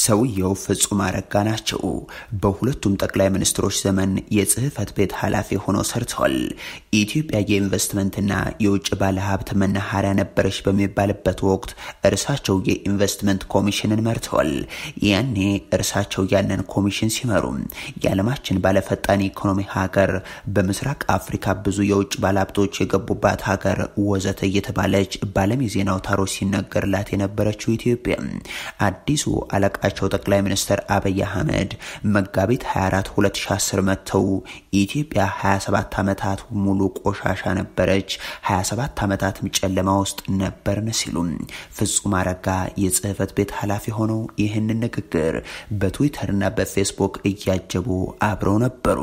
ሰውየው ፍጹም አረጋ ናቸው። በሁለቱም ጠቅላይ ሚኒስትሮች ዘመን የጽህፈት ቤት ኃላፊ ሆነው ሰርተዋል። ኢትዮጵያ የኢንቨስትመንትና የውጭ ባለሀብት መናኸሪያ ነበረች በሚባልበት ወቅት እርሳቸው የኢንቨስትመንት ኮሚሽንን መርተዋል። ያኔ እርሳቸው ያንን ኮሚሽን ሲመሩ የዓለማችን ባለፈጣን ኢኮኖሚ ሀገር፣ በምስራቅ አፍሪካ ብዙ የውጭ ባለሀብቶች የገቡባት ሀገር ወዘተ እየተባለች በዓለም የዜና አውታሮች ሲነገርላት የነበረችው ኢትዮጵያ አዲሱ አለቃቸው ጠቅላይ ሚኒስትር አብይ አህመድ መጋቢት 24 2010 መጥተው ኢትዮጵያ 27 ዓመታት ሙሉ ቆሻሻ ነበረች፣ 27 ዓመታትም ጨለማ ውስጥ ነበርን ሲሉ ፍጹም አረጋ የጽህፈት ቤት ኃላፊ ሆነው ይህንን ንግግር በትዊተርና በፌስቡክ እያጀቡ አብረው ነበሩ።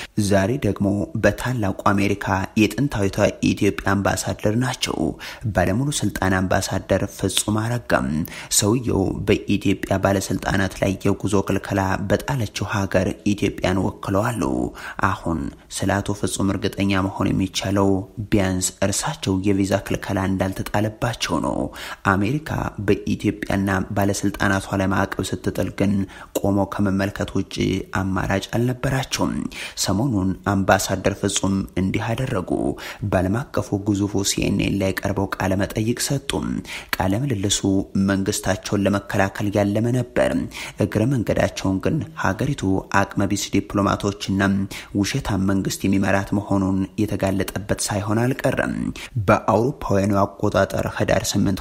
ዛሬ ደግሞ በታላቁ አሜሪካ የጥንታዊቷ ኢትዮጵያ አምባሳደር ናቸው። ባለሙሉ ስልጣን አምባሳደር ፍጹም አረጋም ሰውየው በኢትዮጵያ ባለስልጣናት ላይ የጉዞ ክልከላ በጣለችው ሀገር ኢትዮጵያን ወክለዋሉ። አሁን ስለ አቶ ፍጹም እርግጠኛ መሆን የሚቻለው ቢያንስ እርሳቸው የቪዛ ክልከላ እንዳልተጣለባቸው ነው። አሜሪካ በኢትዮጵያና ባለስልጣናቷ ላይ ማዕቀብ ስትጥል ግን ቆመው ከመመልከት ውጭ አማራጭ አልነበራቸውም። ሰሞኑን አምባሳደር ፍጹም እንዲህ አደረጉ። በዓለም አቀፉ ግዙፉ ሲኤንኤን ላይ ቀርበው ቃለ መጠይቅ ሰጡ። ቃለ ምልልሱ መንግስታቸውን ለመከላከል ያለመ ነበር። እግረ መንገዳቸውን ግን ሀገሪቱ አቅመቢስ ዲፕሎማቶችና ውሸታም መንግስት የሚመራት መሆኑን የተጋለጠበት ሳይሆን አልቀረም። በአውሮፓውያኑ አቆጣጠር ህዳር 8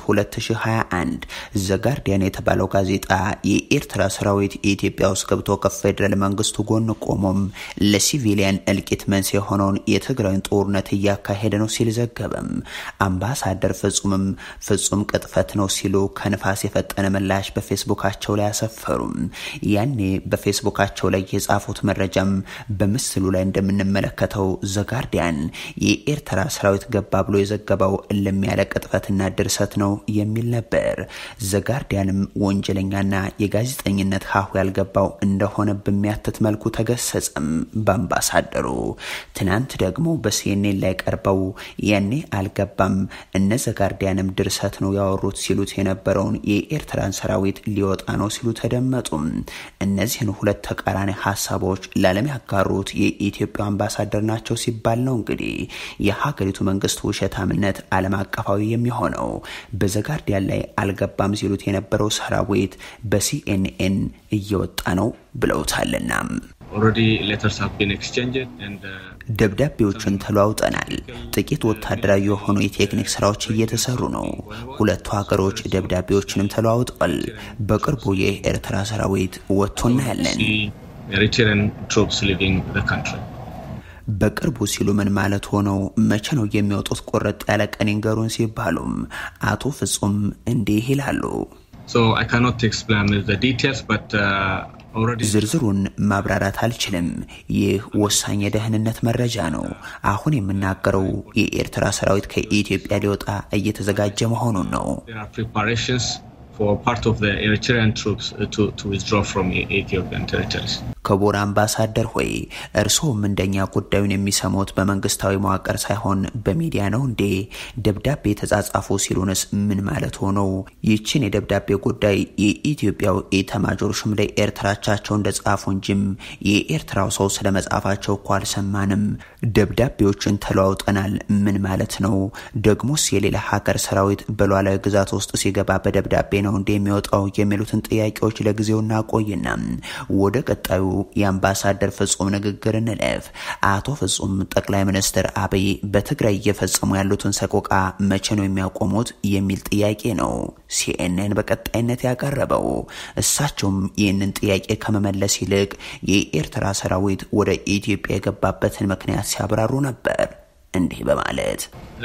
2021 ዘጋርዲያን የተባለው ጋዜጣ የኤርትራ ሰራዊት ኢትዮጵያ ውስጥ ገብቶ ከፌዴራል መንግስቱ ጎን ቆሞም ለሲቪሊያን እልቂት መንስኤ የሆነውን የትግራይን ጦርነት እያካሄደ ነው ሲል ዘገበም። አምባሳደር ፍጹምም ፍጹም ቅጥፈት ነው ሲሉ ከንፋስ የፈጠነ ምላሽ በፌስቡካቸው ላይ አሰፈሩም። ያኔ በፌስቡካቸው ላይ የጻፉት መረጃም በምስሉ ላይ እንደምንመለከተው ዘጋርዲያን የኤርትራ ሰራዊት ገባ ብሎ የዘገበው እልም ያለ ቅጥፈትና ድርሰት ነው የሚል ነበር። ዘጋርዲያንም ወንጀለኛና የጋዜጠኝነት ሀሁ ያልገባው እንደሆነ በሚያትት መልኩ ተገሰጸም በአምባሳደሩ። ትናንት ደግሞ በሲኤንኤን ላይ ቀርበው ያኔ አልገባም እነ ዘጋርዲያንም ድርሰት ነው ያወሩት ሲሉት የነበረውን የኤርትራን ሰራዊት ሊወጣ ነው ሲሉ ተደመጡ። እነዚህን ሁለት ተቃራኒ ሀሳቦች ለዓለም ያጋሩት የኢትዮጵያ አምባሳደር ናቸው ሲባል ነው እንግዲህ የሀገሪቱ መንግስት ውሸታምነት ዓለም አቀፋዊ የሚሆነው። በዘጋርዲያን ላይ አልገባም ሲሉት የነበረው ሰራዊት በሲኤንኤን እየወጣ ነው ብለውታልና ደብዳቤዎችን ተለዋውጠናል። ጥቂት ወታደራዊ የሆኑ የቴክኒክ ስራዎች እየተሰሩ ነው። ሁለቱ ሀገሮች ደብዳቤዎችንም ተለዋውጠዋል። በቅርቡ የኤርትራ ሰራዊት ወጥቶ እናያለን። በቅርቡ ሲሉ ምን ማለት ሆነው መቼ ነው የሚወጡት? ቆረጥ ያለ ቀን ይንገሩን ሲባሉም አቶ ፍጹም እንዲህ ይላሉ። ዝርዝሩን ማብራራት አልችልም። ይህ ወሳኝ የደህንነት መረጃ ነው። አሁን የምናገረው የኤርትራ ሰራዊት ከኢትዮጵያ ሊወጣ እየተዘጋጀ መሆኑን ነው። ክቡር አምባሳደር ሆይ እርስዎም እንደኛ ጉዳዩን የሚሰሙት በመንግስታዊ መዋቅር ሳይሆን በሚዲያ ነው እንዴ? ደብዳቤ የተጻጻፉ ሲሉንስ ምን ማለት ሆነው? ይችን የደብዳቤ ጉዳይ የኢትዮጵያው ኢታማዦር ሹም ለኤርትራቻቸው እንደጻፉ እንጂም የኤርትራው ሰው ስለ መጻፋቸው እኮ አልሰማንም። ደብዳቤዎችን ተለዋውጠናል ምን ማለት ነው? ደግሞስ የሌላ ሀገር ሰራዊት በሉዓላዊ ግዛት ውስጥ ሲገባ በደብዳቤ ነው እንደ የሚወጣው የሚሉትን ጥያቄዎች ለጊዜው እናቆይና ወደ ቀጣዩ የአምባሳደር ፍጹም ንግግር እንለፍ። አቶ ፍጹም ጠቅላይ ሚኒስትር አብይ በትግራይ እየፈጸሙ ያሉትን ሰቆቃ መቼ ነው የሚያቆሙት የሚል ጥያቄ ነው ሲኤንኤን በቀጣይነት ያቀረበው። እሳቸውም ይህንን ጥያቄ ከመመለስ ይልቅ የኤርትራ ሰራዊት ወደ ኢትዮጵያ የገባበትን ምክንያት ሲያብራሩ ነበር እንዲህ በማለት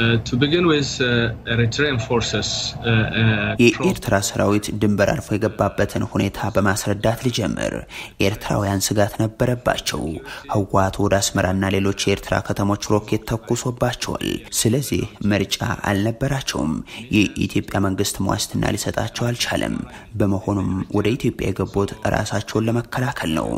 የኤርትራ ሰራዊት ድንበር አልፎ የገባበትን ሁኔታ በማስረዳት ልጀምር። ኤርትራውያን ስጋት ነበረባቸው። ህወሓት ወደ አስመራና ሌሎች የኤርትራ ከተሞች ሮኬት ተኩሶባቸዋል። ስለዚህ ምርጫ አልነበራቸውም። የኢትዮጵያ መንግስት ዋስትና ሊሰጣቸው አልቻለም። በመሆኑም ወደ ኢትዮጵያ የገቡት ራሳቸውን ለመከላከል ነው።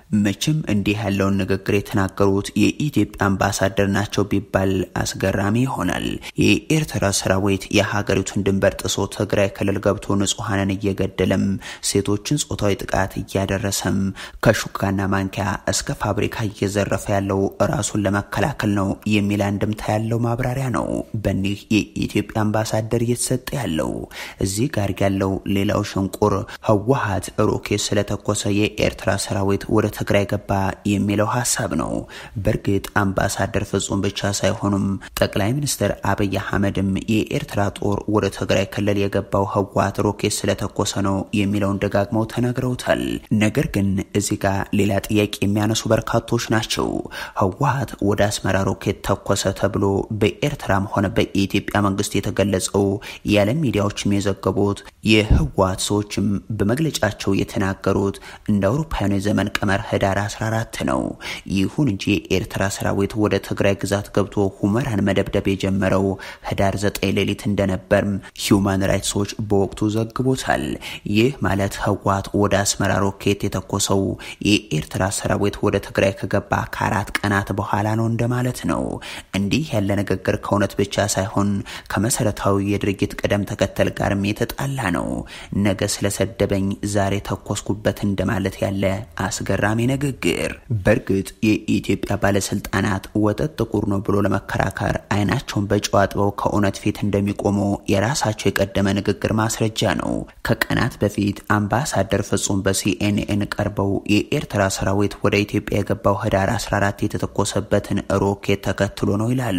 መቼም እንዲህ ያለውን ንግግር የተናገሩት የኢትዮጵያ አምባሳደር ናቸው ቢባል አስገራሚ ይሆናል። የኤርትራ ሰራዊት የሀገሪቱን ድንበር ጥሶ ትግራይ ክልል ገብቶ ንጹሐንን እየገደለም ሴቶችን ጾታዊ ጥቃት እያደረሰም ከሹካና ማንኪያ እስከ ፋብሪካ እየዘረፈ ያለው ራሱን ለመከላከል ነው የሚል አንድምታ ያለው ማብራሪያ ነው በኒህ የኢትዮጵያ አምባሳደር እየተሰጠ ያለው። እዚህ ጋር ያለው ሌላው ሽንቁር ህወሀት ሮኬት ስለተኮሰ የኤርትራ ሰራዊት ወደ ትግራይ ገባ የሚለው ሀሳብ ነው። በእርግጥ አምባሳደር ፍጹም ብቻ ሳይሆኑም ጠቅላይ ሚኒስትር አብይ አህመድም የኤርትራ ጦር ወደ ትግራይ ክልል የገባው ህወሀት ሮኬት ስለተኮሰ ነው የሚለውን ደጋግመው ተነግረውታል። ነገር ግን እዚህ ጋር ሌላ ጥያቄ የሚያነሱ በርካቶች ናቸው። ህወሀት ወደ አስመራ ሮኬት ተኮሰ ተብሎ በኤርትራም ሆነ በኢትዮጵያ መንግስት የተገለጸው የዓለም ሚዲያዎችም የዘገቡት የህወሀት ሰዎችም በመግለጫቸው የተናገሩት እንደ አውሮፓውያኑ የዘመን ቀመር ህዳር 14 ነው። ይሁን እንጂ የኤርትራ ሰራዊት ወደ ትግራይ ግዛት ገብቶ ሁመራን መደብደብ የጀመረው ህዳር 9 ሌሊት እንደነበርም ሂውማን ራይትስ ዎች በወቅቱ ዘግቦታል። ይህ ማለት ህወሀት ወደ አስመራ ሮኬት የተኮሰው የኤርትራ ሰራዊት ወደ ትግራይ ከገባ ከአራት ቀናት በኋላ ነው እንደማለት ነው። እንዲህ ያለ ንግግር ከእውነት ብቻ ሳይሆን ከመሰረታዊ የድርጊት ቅደም ተከተል ጋርም የተጣላ ነው። ነገ ስለሰደበኝ ዛሬ ተኮስኩበት እንደማለት ያለ አስገራሚ ንግግር። በእርግጥ የኢትዮጵያ ባለስልጣናት ወተት ጥቁር ነው ብሎ ለመከራከር አይናቸውን በጨው አጥበው ከእውነት ፊት እንደሚቆሙ የራሳቸው የቀደመ ንግግር ማስረጃ ነው። ከቀናት በፊት አምባሳደር ፍጹም በሲኤንኤን ቀርበው የኤርትራ ሰራዊት ወደ ኢትዮጵያ የገባው ህዳር 14 የተተኮሰበትን ሮኬት ተከትሎ ነው ይላሉ።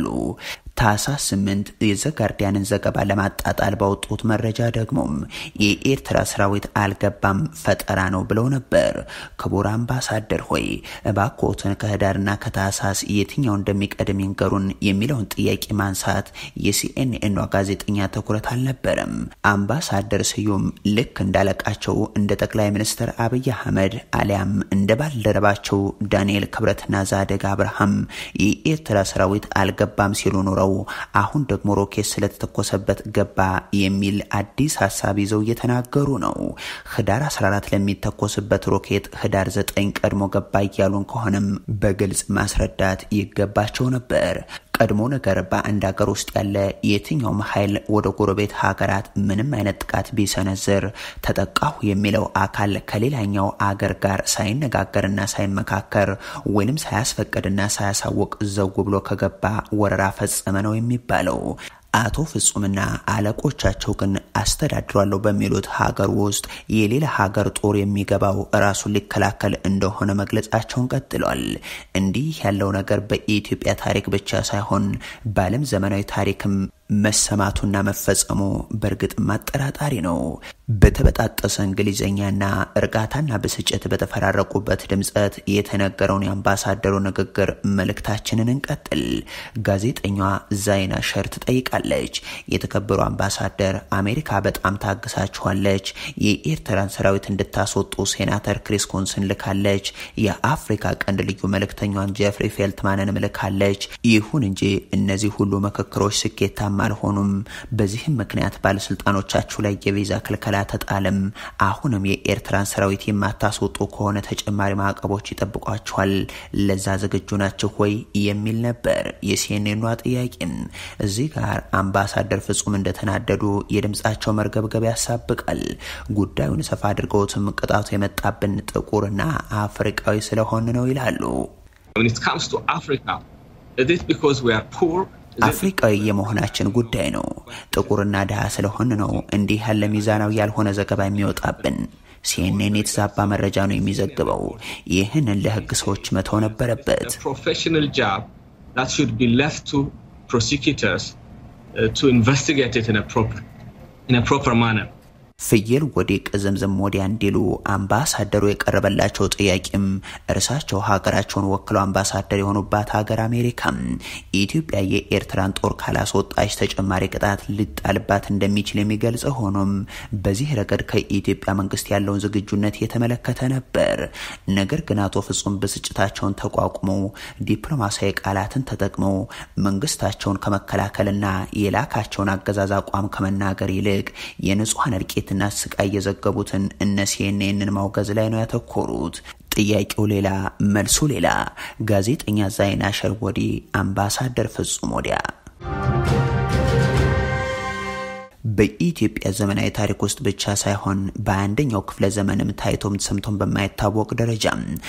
ታህሳስ 8 የዘጋርዲያንን ዘገባ ለማጣጣል ባወጡት መረጃ ደግሞም የኤርትራ ሰራዊት አልገባም ፈጠራ ነው ብለው ነበር። ክቡር አምባሳደር ሆይ እባክዎትን ከህዳርና ከታህሳስ የትኛው እንደሚቀድም ይንገሩን የሚለውን ጥያቄ ማንሳት የሲኤንኤኗ ጋዜጠኛ ትኩረት አልነበረም። አምባሳደር ስዩም ልክ እንዳለቃቸው እንደ ጠቅላይ ሚኒስትር አብይ አህመድ አሊያም እንደ ባልደረባቸው ዳንኤል ክብረትና ዛደግ አብርሃም የኤርትራ ሰራዊት አልገባም ሲሉ ኖረው አሁን ደግሞ ሮኬት ስለተተኮሰበት ገባ የሚል አዲስ ሀሳብ ይዘው እየተናገሩ ነው። ህዳር 14 ለሚተኮስበት ሮኬት ህዳር 9 ቀድሞ ገባ እያሉን ከሆነም በግልጽ ማስረዳት ይገባቸው ነበር። ቀድሞ ነገር በአንድ ሀገር ውስጥ ያለ የትኛውም ኃይል ወደ ጎረቤት ሀገራት ምንም አይነት ጥቃት ቢሰነዝር ተጠቃሁ የሚለው አካል ከሌላኛው አገር ጋር ሳይነጋገርና ሳይመካከር ወይንም ሳያስፈቅድና ሳያሳውቅ ዘው ብሎ ከገባ ወረራ ፈጸመ ነው የሚባለው። አቶ ፍጹምና አለቆቻቸው ግን አስተዳድሯለሁ በሚሉት ሀገር ውስጥ የሌላ ሀገር ጦር የሚገባው ራሱን ሊከላከል እንደሆነ መግለጻቸውን ቀጥሏል። እንዲህ ያለው ነገር በኢትዮጵያ ታሪክ ብቻ ሳይሆን በዓለም ዘመናዊ ታሪክም መሰማቱና መፈጸሙ በእርግጥም አጠራጣሪ ነው። በተበጣጠሰ እንግሊዝኛና እርጋታና ብስጭት በተፈራረቁበት ድምፀት የተነገረውን የአምባሳደሩ ንግግር መልእክታችንን እንቀጥል። ጋዜጠኛዋ ዛይና ሸር ትጠይቃለች። የተከበሩ አምባሳደር፣ አሜሪካ በጣም ታግሳችኋለች። የኤርትራን ሰራዊት እንድታስወጡ ሴናተር ክሪስ ኮንስን ልካለች። የአፍሪካ ቀንድ ልዩ መልእክተኛዋን ጀፍሪ ፌልትማንን ልካለች። ይሁን እንጂ እነዚህ ሁሉ ምክክሮች ስኬታማ አልሆኑም። በዚህም ምክንያት ባለስልጣኖቻችሁ ላይ የቪዛ ክልከላ ተጣለም። አሁንም የኤርትራን ሰራዊት የማታስወጡ ከሆነ ተጨማሪ ማዕቀቦች ይጠብቋችኋል። ለዛ ዝግጁ ናችሁ ወይ የሚል ነበር የሲኤንኤኗ ጥያቄም። እዚህ ጋር አምባሳደር ፍጹም እንደተናደዱ የድምፃቸው መርገብገብ ያሳብቃል። ጉዳዩን ሰፋ አድርገውትም ቅጣቱ የመጣብን ጥቁርና አፍሪቃዊ ስለሆን ነው ይላሉ። አፍሪቃዊ የመሆናችን ጉዳይ ነው። ጥቁርና ድሃ ስለሆን ነው እንዲህ ያለ ሚዛናዊ ያልሆነ ዘገባ የሚወጣብን። ሲኤንኤን የተዛባ መረጃ ነው የሚዘግበው። ይህንን ለህግ ሰዎች መተው ነበረበት። ፍየል ወዲህ ቅዝምዝም ወዲያ እንዲሉ አምባሳደሩ የቀረበላቸው ጥያቄም እርሳቸው ሀገራቸውን ወክለው አምባሳደር የሆኑባት ሀገር አሜሪካም ኢትዮጵያ የኤርትራን ጦር ካላስወጣች ተጨማሪ ቅጣት ሊጣልባት እንደሚችል የሚገልጽ ሆኖም በዚህ ረገድ ከኢትዮጵያ መንግስት ያለውን ዝግጁነት የተመለከተ ነበር። ነገር ግን አቶ ፍጹም ብስጭታቸውን ተቋቁመው ዲፕሎማሲያዊ ቃላትን ተጠቅመው መንግስታቸውን ከመከላከልና የላካቸውን አገዛዝ አቋም ከመናገር ይልቅ የንጹሐን እልቂት ና ስቃይ የዘገቡትን እነ ሲኤንኤንን ማውገዝ ላይ ነው ያተኮሩት። ጥያቄው ሌላ መልሱ ሌላ። ጋዜጠኛ ዛይና ሸርወዲ አምባሳደር ፍጹም ወዲያ በኢትዮጵያ ዘመናዊ ታሪክ ውስጥ ብቻ ሳይሆን በአንደኛው ክፍለ ዘመንም ታይቶም ሰምቶም በማይታወቅ ደረጃ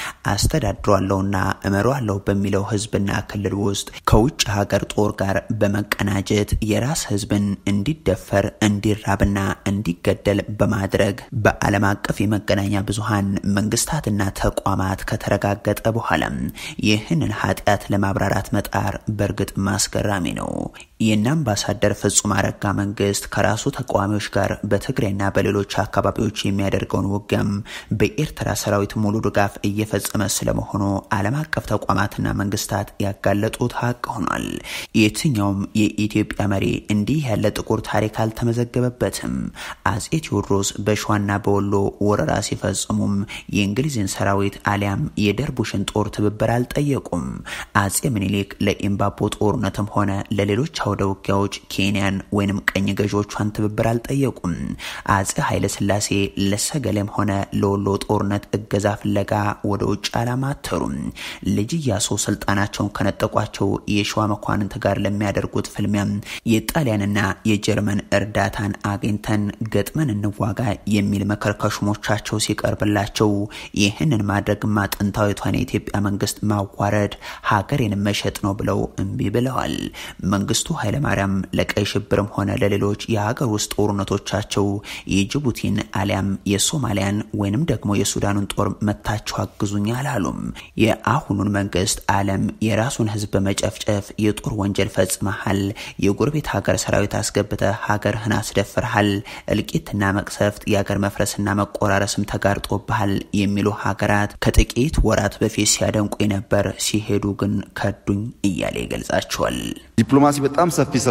አስተዳድሯለሁና እመሯለሁ በሚለው ህዝብና ክልል ውስጥ ከውጭ ሀገር ጦር ጋር በመቀናጀት የራስ ህዝብን እንዲደፈር እንዲራብና እንዲገደል በማድረግ በዓለም አቀፍ የመገናኛ ብዙሃን መንግስታትና ተቋማት ከተረጋገጠ በኋላ ይህንን ኃጢአት ለማብራራት መጣር በእርግጥ ማስገራሚ ነው። የእነ አምባሳደር ፍጹም አረጋ መንግስት ከራሱ ተቃዋሚዎች ጋር በትግራይና በሌሎች አካባቢዎች የሚያደርገውን ውጊያም በኤርትራ ሰራዊት ሙሉ ድጋፍ እየፈጸመ ስለመሆኑ ዓለም አቀፍ ተቋማትና መንግስታት ያጋለጡት ሀቅ ሆኗል። የትኛውም የኢትዮጵያ መሪ እንዲህ ያለ ጥቁር ታሪክ አልተመዘገበበትም። አጼ ቴዎድሮስ በሸዋና በወሎ ወረራ ሲፈጽሙም የእንግሊዝን ሰራዊት አሊያም የደርቡሽን ጦር ትብብር አልጠየቁም። አጼ ምኒልክ ለኢምባቦ ጦርነትም ሆነ ለሌሎች አውደ ውጊያዎች ኬንያን ወይንም ቀኝ ገዢዎቿን ትብብር አልጠየቁም። አጼ ኃይለ ስላሴ ለሰገሌም ሆነ ለወሎ ጦርነት እገዛ ፍለጋ ወደ ውጭ አላማተሩም። ልጅ ኢያሱ ስልጣናቸውን ከነጠቋቸው የሸዋ መኳንንት ጋር ለሚያደርጉት ፍልሚያም የጣሊያንና የጀርመን እርዳታን አግኝተን ገጥመን እንዋጋ የሚል ምክር ከሹሞቻቸው ሲቀርብላቸው ይህንን ማድረግማ ጥንታዊቷን የኢትዮጵያ መንግስት ማዋረድ ሀገሬን መሸጥ ነው ብለው እምቢ ብለዋል። መንግስቱ ኃይለማርያም ለቀይ ሽብርም ሆነ ለሌሎች የሀገር ውስጥ ጦርነቶቻቸው የጅቡቲን አሊያም የሶማሊያን ወይንም ደግሞ የሱዳኑን ጦር መታቸው አግዙኝ አላሉም። የአሁኑን መንግስት ዓለም የራሱን ህዝብ በመጨፍጨፍ የጦር ወንጀል ፈጽመሃል፣ የጎረቤት ሀገር ሰራዊት አስገብተህ ሀገርህን አስደፍርሃል፣ እልቂትና መቅሰፍት፣ የሀገር መፍረስና መቆራረስም ተጋርጦብሃል የሚሉ ሀገራት ከጥቂት ወራት በፊት ሲያደንቁ ነበር፣ ሲሄዱ ግን ከዱኝ እያለ ይገልጻቸዋል። ዲፕሎማሲ በጣም ሰፊ ስራ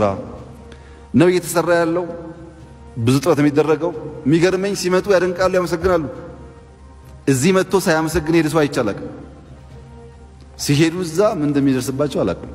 ነው እየተሰራ ያለው። ብዙ ጥረት የሚደረገው የሚገርመኝ ሲመጡ ያደንቃሉ፣ ያመሰግናሉ። እዚህ መጥቶ ሳያመሰግን ሄደ ሰው አይቻላል። ሲሄዱ እዛ ምን እንደሚደርስባቸው አላውቅም።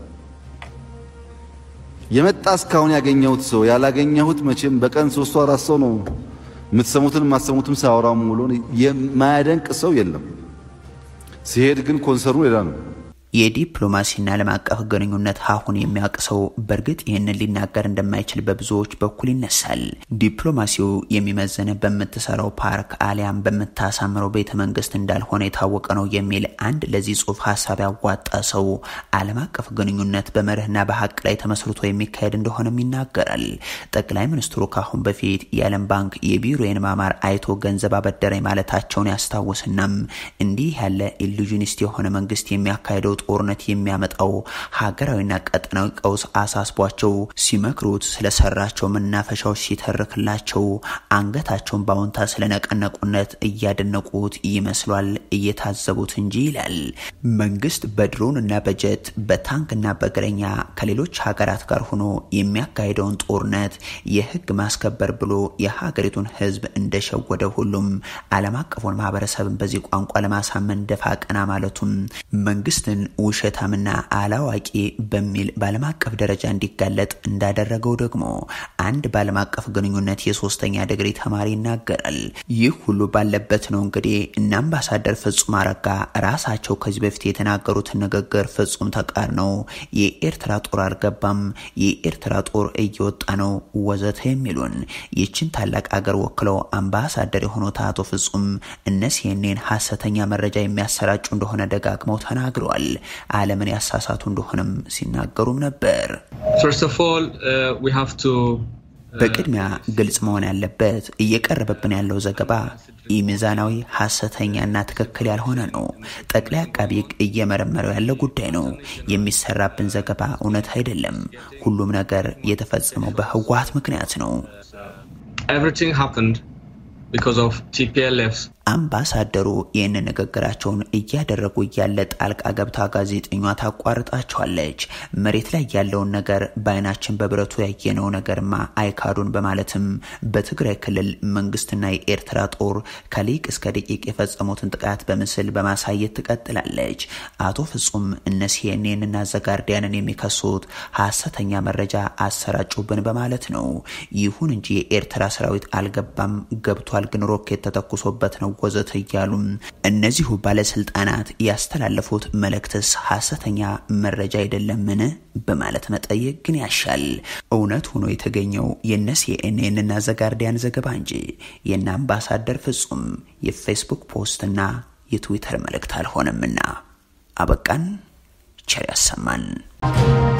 የመጣ እስካሁን ያገኘሁት ሰው ያላገኘሁት መቼም በቀን ሶስቱ አራት ሰው ነው የምትሰሙትን የማትሰሙትም ሳያወራም ሙሉ የማያደንቅ ሰው የለም። ሲሄድ ግን ኮንሰርኑ ሌላ ነው። የዲፕሎማሲና ዓለም አቀፍ ግንኙነት ሀሁን የሚያውቅ ሰው በእርግጥ ይህንን ሊናገር እንደማይችል በብዙዎች በኩል ይነሳል። ዲፕሎማሲው የሚመዘን በምትሰራው ፓርክ አሊያም በምታሳምረው ቤተ መንግስት እንዳልሆነ የታወቀ ነው የሚል አንድ ለዚህ ጽሁፍ ሀሳብ ያዋጣ ሰው ዓለም አቀፍ ግንኙነት በመርህና በሀቅ ላይ ተመስርቶ የሚካሄድ እንደሆነም ይናገራል። ጠቅላይ ሚኒስትሩ ካሁን በፊት የዓለም ባንክ የቢሮዬን ማማር አይቶ ገንዘብ አበደረኝ ማለታቸውን ያስታውስናም እንዲህ ያለ ኢሉዥኒስት የሆነ መንግስት የሚያካሄደው ጦርነት የሚያመጣው ሀገራዊና ቀጠናዊ ቀውስ አሳስቧቸው ሲመክሩት ስለሰራቸው መናፈሻዎች ሲተርክላቸው አንገታቸውን በአዎንታ ስለነቀነቁነት እያደነቁት ይመስሏል እየታዘቡት እንጂ ይላል። መንግስት በድሮን እና በጀት በታንክና በእግረኛ ከሌሎች ሀገራት ጋር ሆኖ የሚያካሄደውን ጦርነት የህግ ማስከበር ብሎ የሀገሪቱን ህዝብ እንደሸወደ ሁሉም ዓለም አቀፉን ማህበረሰብን በዚህ ቋንቋ ለማሳመን ደፋ ቀና ማለቱም መንግስትን ውሸታምና አላዋቂ በሚል በዓለም አቀፍ ደረጃ እንዲጋለጥ እንዳደረገው ደግሞ አንድ በዓለም አቀፍ ግንኙነት የሶስተኛ ዲግሪ ተማሪ ይናገራል። ይህ ሁሉ ባለበት ነው እንግዲህ እነ አምባሳደር ፍጹም አረጋ ራሳቸው ከዚህ በፊት የተናገሩትን ንግግር ፍጹም ተቃርነው የኤርትራ ጦር አልገባም፣ የኤርትራ ጦር እየወጣ ነው ወዘተ የሚሉን ይችን ታላቅ አገር ወክለው አምባሳደር የሆኑት አቶ ፍጹም እነ ሲኤንኤን ሀሰተኛ መረጃ የሚያሰራጩ እንደሆነ ደጋግመው ተናግረዋል። ዓለምን ያሳሳቱ እንደሆነም ሲናገሩም ነበር። በቅድሚያ ግልጽ መሆን ያለበት እየቀረበብን ያለው ዘገባ ኢሚዛናዊ ሀሰተኛና ትክክል ያልሆነ ነው። ጠቅላይ አቃቢ ሕግ እየመረመረው ያለ ጉዳይ ነው። የሚሰራብን ዘገባ እውነት አይደለም። ሁሉም ነገር የተፈጸመው በህወሀት ምክንያት ነው። አምባሳደሩ ይህን ንግግራቸውን እያደረጉ እያለ ጣልቃ ገብታ ጋዜጠኛ ታቋርጣቸዋለች። መሬት ላይ ያለውን ነገር በአይናችን በብረቱ ያየነው ነገርማ አይካዱን በማለትም በትግራይ ክልል መንግስትና የኤርትራ ጦር ከሊቅ እስከ ደቂቅ የፈጸሙትን ጥቃት በምስል በማሳየት ትቀጥላለች። አቶ ፍጹም እነ ሲኤንኤን እና ዘጋርዲያንን የሚከሱት ሀሰተኛ መረጃ አሰራጩብን በማለት ነው። ይሁን እንጂ የኤርትራ ሰራዊት አልገባም፣ ገብቷል ግን ሮኬት ተተኩሶበት ነው ወዘተ እያሉ እነዚሁ ባለስልጣናት ያስተላለፉት መልእክትስ ሀሰተኛ መረጃ አይደለምን በማለት መጠየቅ ግን ያሻል። እውነት ሆኖ የተገኘው የነ ሲኤንኤንና ዘጋርዲያን ዘገባ እንጂ የነ አምባሳደር ፍጹም የፌስቡክ ፖስትና የትዊተር መልእክት አልሆነምና። አበቃን። ቸር ያሰማን።